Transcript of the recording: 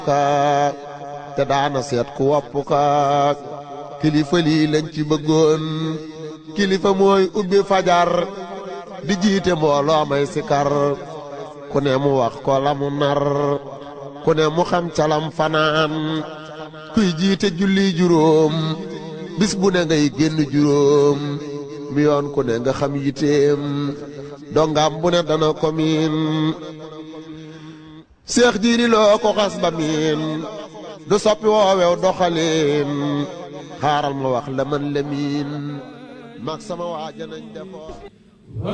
kaak te daana seet ku wopp kaak kilifa lii lañ ci bëggoon kilifa mooy ubbi fajar di jiite mbooloo may sikar ku ne mu wax ko la mu nar ku ne mu xam calam fanaan kuy jiite julli juróom bis bu ne ngay génn juróom mi yoon ku ne nga xam yiteem dongam bu ne dana ko miin seex jiiri loo ko xas ba miin du soppi woowew doxaliin xaaral ma wax la man la miin mag sama waaja nañ defoo